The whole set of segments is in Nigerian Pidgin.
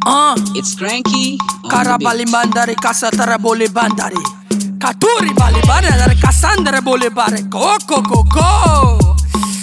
Uh, It's cranky. on the Karabali beat. bandari kasatara bole bandari. Katuri bali bandari kasandra bole bare. Go go go go.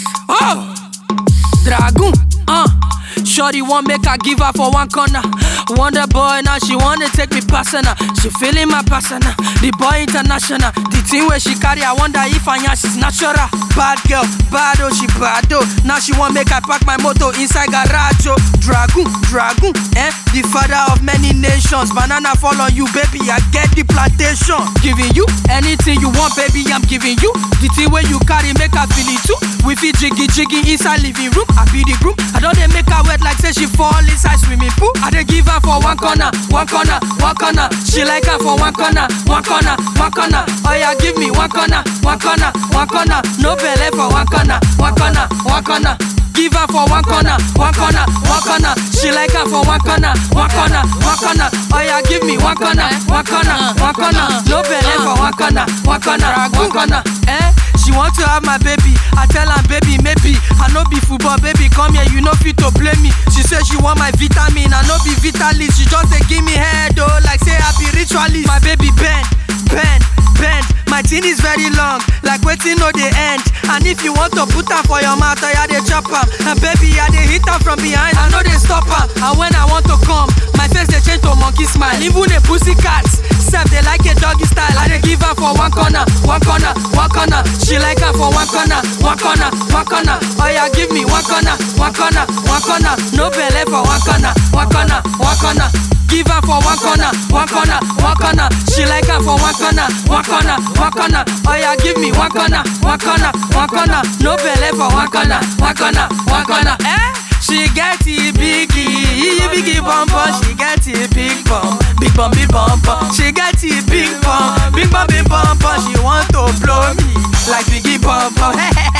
Oh, Dragoon. Uh, Shorty want make I give her for one corner. Wonder boy now she wanna take me personal. She feeling my persona. The boy international. The thing where she carry, I wonder if I she's natural. Bad girl, bad oh she bad oh. Now she want make I park my motor inside garage oh. Dragoon, dragoon, eh? The father of many nations. Banana fall on you, baby. I get the plantation. Giving you anything you want, baby. I'm giving you the thing where you carry, make her feel it too. We fit jiggy jiggy inside living room. I be the groom. I don't they make her wet like say she fall inside swimming pool. I dey give her for one corner, one corner, one corner. She like her for one corner, one corner, one corner. Oh yeah, give me one corner, one corner, one corner. No belly for one corner, one corner, one corner. Give her for one corner, one corner, one corner. She like her for one corner, one corner, one corner. Oh yeah, give me one corner, one corner, one corner. No belly for one corner, one corner, one corner. Eh? She want to have my baby. I tell her, baby, maybe. I no be football, baby. Come here, you no fit to blame me. She say she want my vitamin. I no be vitalist. She just dey give me head, oh, like say I be ritualist. My baby bend, bend, bend. My thing is very long, like waiting no dey end. And if you want to put her for your mouth, I dey chop am. And baby, I dey hit her from behind. I know they stop am. And when I want to come, my face dey change to monkey smile. Even the pussy cats, self they like a doggy style. I dey give her for one corner, one corner, one corner. She like her for one corner, one corner, one corner. Oh yeah, give me one corner, one corner, one corner. No belly for one corner, one corner, one corner. Give her for one corner, one corner, one corner. She like her for one corner, one corner, one corner. Oh yeah, give me one corner, one corner, one corner. No belly for one corner, one corner, one corner. Eh? She get it biggie, biggie bum bum. She get it big bum, big bum, big bum bum. She get it big bum, big bum, big bum bum. She want to blow me like biggie bum bum.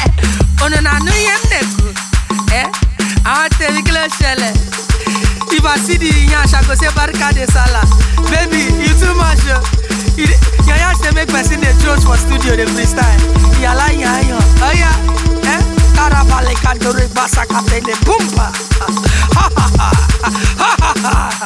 Oh no, no, no, yem neku. Eh? I want to tell you kilo shele. If I see the yansh, I go say barika de sala. Baby, you too much. yo. You dey- Your yansh dey make person dey joke for studio dey freestyle. Yala yayo, oh yeah, eh? Karabale kadore basa katele bumba. Ha ha ha, ha ha ha.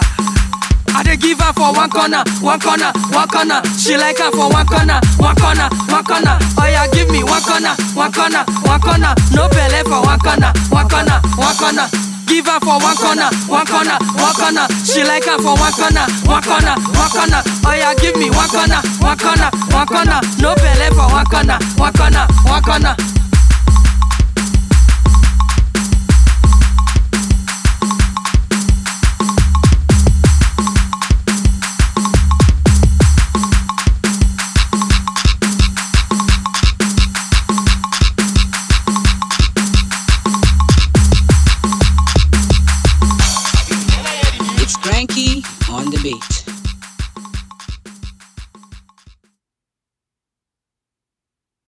I dey give her for one corner, one corner, one corner. She like her for one corner, one corner, one corner. Oh yeah, give me one corner, one corner, one corner. No belly for one corner, one corner, one corner. Give her for one corner, one corner, one corner. She like her for one corner, one corner, one corner. Oh yeah, give me one corner, one corner, one corner. No belly for one corner, one corner, one corner. It's cranky on the beat.